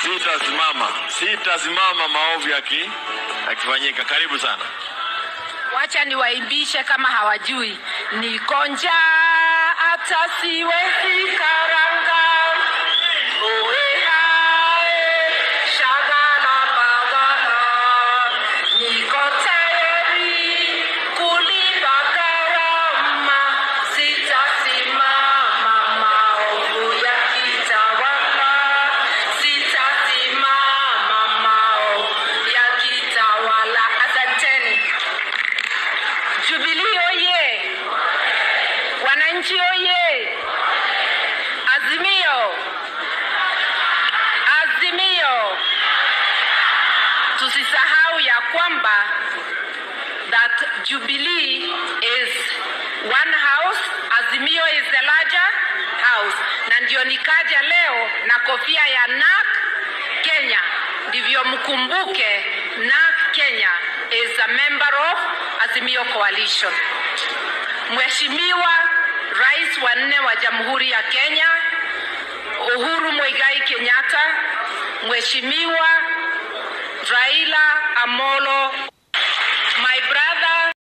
Sitasimama, sitasimama maovu yaki yakifanyika. Karibu sana. Wacha niwaimbishe kama hawajui. Niko njaa hata siwezi karanga. Oe hae, shagala bagala. Niko tayari kulipa gharama. Sitasimama maovu yakitawala. Sitasimama maovu yakitawala. Asanteni. Jubilee oye! Wananchi oye! Azimio! Azimio! Tusisahau ya kwamba that Jubilee is one house, Azimio is the larger house. Na ndio nikaja leo na kofia ya NARC Kenya, ndivyo mkumbuke NARC Kenya is a member of Azimio Coalition. Mheshimiwa Rais wa nne wa Jamhuri ya Kenya Uhuru Muigai Kenyatta, Mheshimiwa Raila Amolo